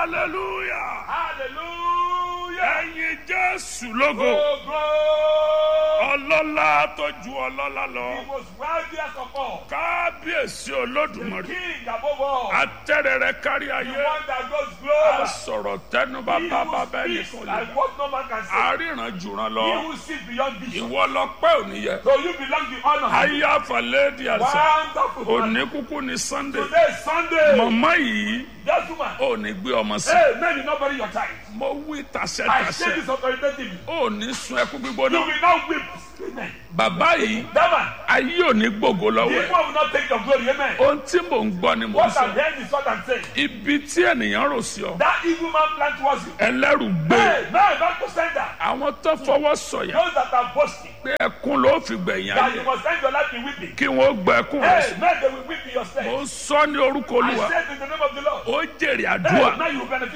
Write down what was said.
hallelujah Hallelujah. ẹ̀yin jésù lógo Oh, glory. ọlọ́lá tó ju ọlọ́lá He lọ was wealthiest of all. kábíyèsí The olódùmarè king above all. atẹ́rẹrẹ kárí The ayé one that goes global. sọ̀rọ̀ tẹnuba He bàbá who bẹ́ẹ̀ speaks nìkan lè like what no man can say. àríran jùràn He lọ who sees beyond vision. ìwọ lọ pẹ́ òní yẹ So you belong to honor. ayé àfàlẹ́dì àṣà Wonderful. man. òní kúkú ní sunday Today is Sunday. mọ̀mọ́ yìí Just woman. òní gbé ọmọ sí Hey, man, you not bury your child. mo wí I say tàṣẹ́tàṣẹ́ this authoritatively. òní sun ẹkú You gbígbóná will not weep. Amen. bàbá yìí That man. ayé òní gbògo The lọ́wọ́ ẹ̀ evil will not take your glory. Amen. ohun tí mò ń gbọ́ ni mò ń What sọ I'm hearing is what I'm saying. ibi tí ènìyàn rò sí ọ That evil man planned towards you. ẹlẹ́rù gbé Hey, man, not to send that. àwọn tó fọwọ́ sọ̀yà Those that are boasting. pé ẹkún ló fi gbẹ̀yìn That ayé you must end your life in weeping. kí wọ́n gbẹ ẹkún rẹ̀ Hey, sí man, they will weep in your stead. mo ń sọ ní orúkọ I olúwa said in the name of the Lord. ó jèrè Hey, àdúrà now you will benefit.